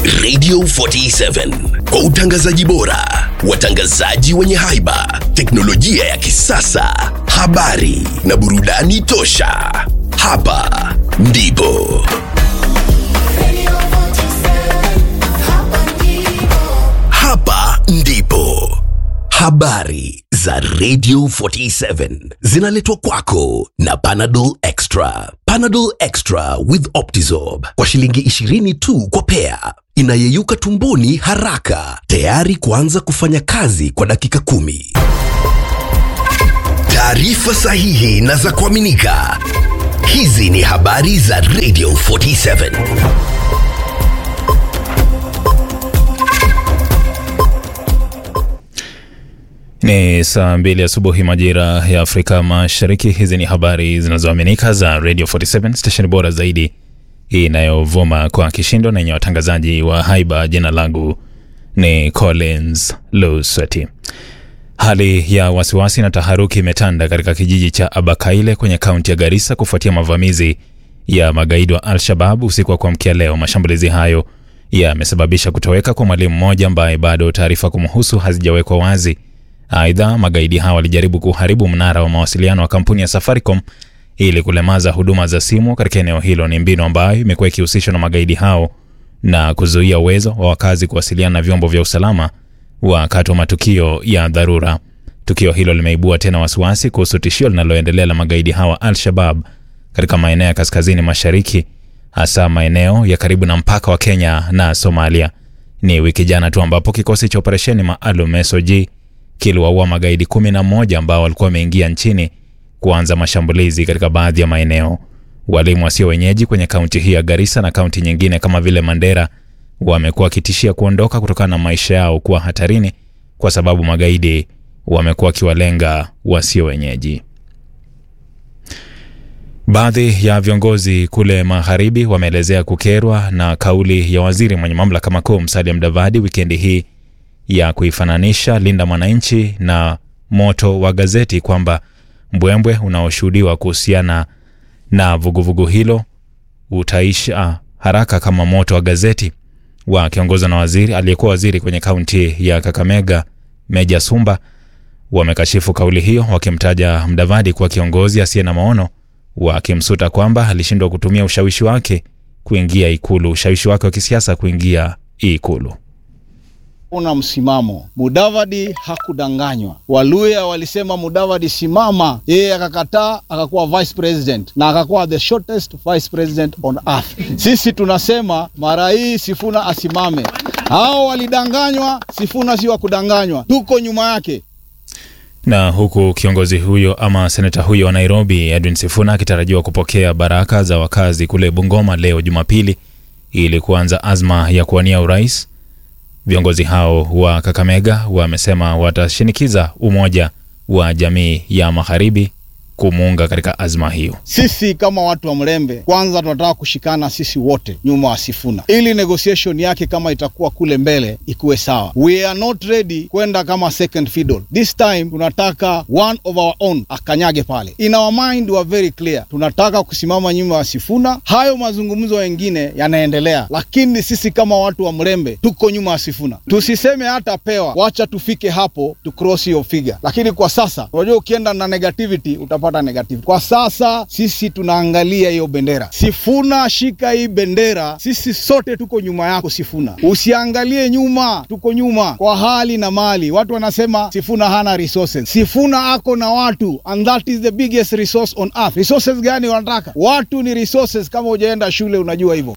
Radio 47 kwa utangazaji bora, watangazaji wenye haiba, teknolojia ya kisasa, habari na burudani tosha. Hapa ndipo hapa ndipo habari za Radio 47 zinaletwa kwako na Panadol Extra. Panadol Extra with Optizorb kwa shilingi 20 tu kwa pea, inayeyuka tumboni haraka, tayari kuanza kufanya kazi kwa dakika kumi. Taarifa sahihi na za kuaminika. Hizi ni habari za Radio 47. Ni saa mbili asubuhi majira ya Afrika Mashariki. Hizi ni habari zinazoaminika za Radio 47 station bora zaidi inayovuma kwa kishindo na yenye watangazaji wa haiba. Jina langu ni Collins Lusweti. Hali ya wasiwasi na taharuki imetanda katika kijiji cha Abakaile kwenye kaunti ya Garissa kufuatia mavamizi ya magaidi wa Al-Shabab usiku wa kuamkia leo. Mashambulizi hayo yamesababisha kutoweka kwa mwalimu mmoja ambaye bado taarifa kumhusu hazijawekwa wazi. Aidha, magaidi hao walijaribu kuharibu mnara wa mawasiliano wa kampuni ya Safaricom ili kulemaza huduma za simu katika eneo hilo. Ni mbinu ambayo imekuwa ikihusishwa na magaidi hao na kuzuia uwezo wa wakazi kuwasiliana na vyombo vya usalama wakati wa matukio ya dharura. Tukio hilo limeibua tena wasiwasi kuhusu tishio linaloendelea la magaidi hawa Al-Shabab katika maeneo ya kaskazini mashariki, hasa maeneo ya karibu na mpaka wa Kenya na Somalia. Ni wiki jana tu ambapo kikosi cha operesheni maalum SOG kiliwaua magaidi kumi na moja ambao walikuwa wameingia nchini kuanza mashambulizi katika baadhi ya maeneo. Walimu wasio wenyeji kwenye kaunti hii ya Garissa na kaunti nyingine kama vile Mandera wamekuwa wakitishia kuondoka kutokana na maisha yao kuwa hatarini kwa sababu magaidi wamekuwa wakiwalenga wasio wenyeji. Baadhi ya viongozi kule magharibi wameelezea kukerwa na kauli ya waziri mwenye mamlaka makuu Musalia Mudavadi wikendi hii ya kuifananisha Linda Mwananchi na moto wa gazeti kwamba mbwembwe unaoshuhudiwa kuhusiana na vuguvugu hilo utaisha haraka kama moto wa gazeti. Wakiongozwa na waziri aliyekuwa waziri kwenye kaunti ya Kakamega Meja Sumba wamekashifu kauli hiyo, wakimtaja Mdavadi kuwa kiongozi asiye na maono, wakimsuta kwamba alishindwa kutumia ushawishi wake kuingia Ikulu, ushawishi wake wa kisiasa kuingia Ikulu. Una msimamo. Mudavadi hakudanganywa. Waluya walisema Mudavadi simama, yeye akakataa, akakuwa vice president na akakuwa the shortest vice president on earth. Sisi tunasema mara hii Sifuna asimame. Hao walidanganywa, Sifuna si wa kudanganywa, tuko nyuma yake. Na huku kiongozi huyo ama seneta huyo wa Nairobi Edwin Sifuna akitarajiwa kupokea baraka za wakazi kule Bungoma leo Jumapili ili kuanza azma ya kuwania urais. Viongozi hao wa Kakamega wamesema watashinikiza umoja wa jamii ya magharibi kumuunga katika azma hiyo. Sisi kama watu wa Mlembe, kwanza tunataka kushikana sisi wote nyuma wa Sifuna ili negotiation yake kama itakuwa kule mbele ikuwe sawa. We are not ready kwenda kama second fiddle. This time tunataka one of our own akanyage pale. In our mind we are very clear, tunataka kusimama nyuma wa Sifuna. Hayo mazungumzo mengine yanaendelea, lakini sisi kama watu wa Mlembe tuko nyuma wa Sifuna. Tusiseme hata pewa, wacha tufike hapo tu cross hiyo figure, lakini kwa sasa unajua, ukienda na negativity utapata negative. Kwa sasa sisi tunaangalia hiyo bendera. Sifuna, shika hii bendera, sisi sote tuko nyuma yako Sifuna, usiangalie nyuma, tuko nyuma kwa hali na mali. Watu wanasema Sifuna hana resources. Sifuna ako na watu, and that is the biggest resource on earth. Resources gani wanataka? Watu ni resources. Kama hujaenda shule unajua hivyo.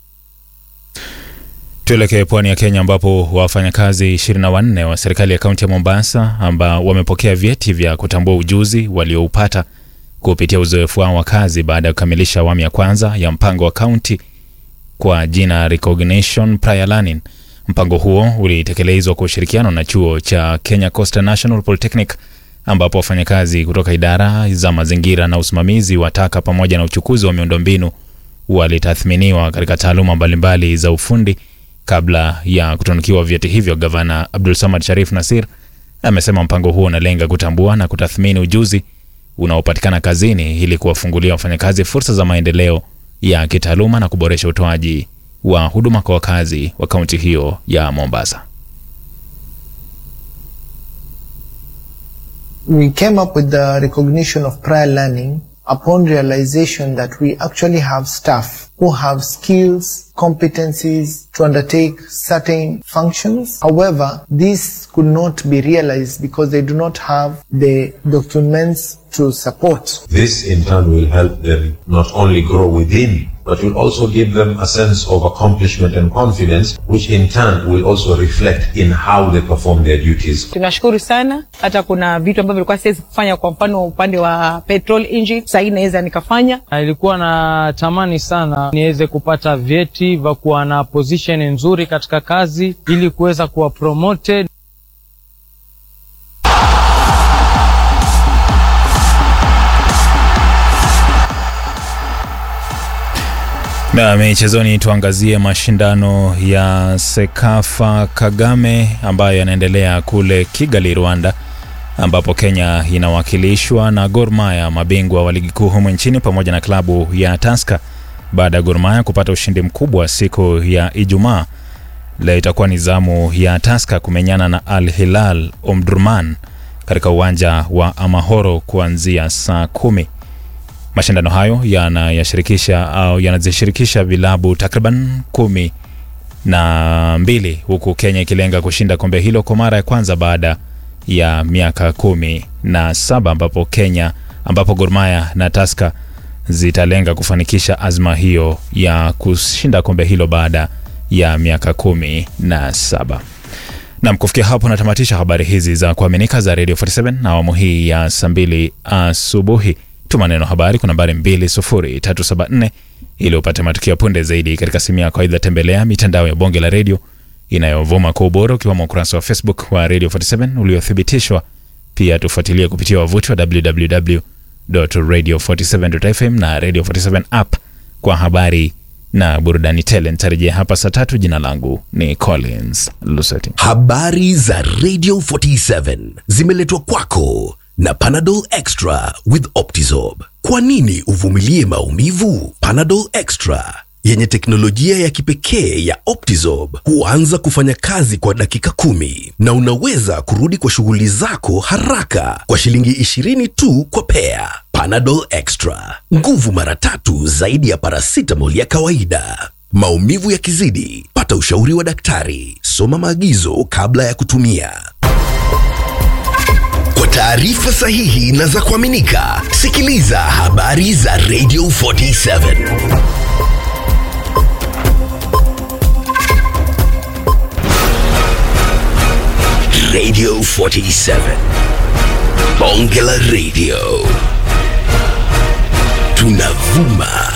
Tuelekee pwani ya Kenya ambapo wafanyakazi 24 wa serikali ya kaunti ya Mombasa ambao wamepokea vyeti vya kutambua ujuzi walioupata kupitia uzoefu wao wa kazi baada ya kukamilisha awamu ya kwanza ya mpango wa kaunti kwa jina Recognition Prior Learning. Mpango huo ulitekelezwa kwa ushirikiano na chuo cha Kenya Coastal National Polytechnic ambapo wafanyakazi kutoka idara za mazingira na usimamizi wa taka pamoja na uchukuzi wa miundombinu walitathminiwa katika taaluma mbalimbali za ufundi kabla ya kutunukiwa vyeti hivyo. Gavana Abdul Samad Sharif Nasir amesema mpango huo unalenga kutambua na kutathmini ujuzi unaopatikana kazini ili kuwafungulia wafanyakazi fursa za maendeleo ya kitaaluma na kuboresha utoaji wa huduma kwa wakazi wa kaunti hiyo ya Mombasa. we came up with the recognition of prior learning upon realization that we actually have staff who have skills, competencies to undertake certain functions. However, this could not be realized because they do not have the documents to support. This in turn will help them not only grow within, but will also give them a sense of accomplishment and confidence, which in turn will also reflect in how they perform their duties. Tunashukuru sana. Hata kuna vitu ambavyo vilikuwa siwezi kufanya, kwa mfano upande wa petrol engine, sasa hii naweza nikafanya. Nilikuwa na tamani sana niweze kupata vyeti vya kuwa na position nzuri katika kazi ili kuweza kuwa promoted. Na michezoni, tuangazie mashindano ya Sekafa Kagame ambayo yanaendelea kule Kigali, Rwanda, ambapo Kenya inawakilishwa na Gor Mahia, mabingwa wa ligi kuu humu nchini, pamoja na klabu ya Tusker baada ya Gor Mahia kupata ushindi mkubwa siku ya Ijumaa. Leo itakuwa ni zamu ya Tusker kumenyana na Al Hilal Omdurman katika uwanja wa Amahoro kuanzia saa kumi. Mashindano hayo yanayashirikisha au yanazishirikisha vilabu takriban kumi na mbili huku Kenya ikilenga kushinda kombe hilo kwa mara ya kwanza baada ya miaka kumi na saba ambapo Kenya ambapo Gor Mahia na Tusker zitalenga kufanikisha azma hiyo ya kushinda kombe hilo baada ya miaka kumi na saba. Nam, kufikia hapo natamatisha habari hizi za kuaminika za Radio 47 na awamu hii ya saa mbili asubuhi. Tuma neno habari kwa nambari 20374 ili upate matukio punde zaidi katika simu yako. Aidha, tembelea mitandao ya bonge la redio inayovuma kwa ubora ukiwemo ukurasa wa Facebook wa Radio 47 uliothibitishwa. Pia tufuatilie kupitia wavuti wa www.radio47.fm na Radio 47 app kwa habari na burudani tele. Nitarejea hapa saa tatu. Jina langu ni Collins Luseti. Habari za Radio 47 zimeletwa kwako na Panadol Extra with Optizorb. Kwa nini uvumilie maumivu? Panadol Extra yenye teknolojia ya kipekee ya Optizorb huanza kufanya kazi kwa dakika kumi na unaweza kurudi kwa shughuli zako haraka kwa shilingi 20 tu kwa pea. Panadol Extra, nguvu mara tatu zaidi ya paracetamol ya kawaida. Maumivu yakizidi, pata ushauri wa daktari. Soma maagizo kabla ya kutumia. Kwa taarifa sahihi na za kuaminika, sikiliza habari za Radio 47. Radio 47. Bonge la Radio. Tunavuma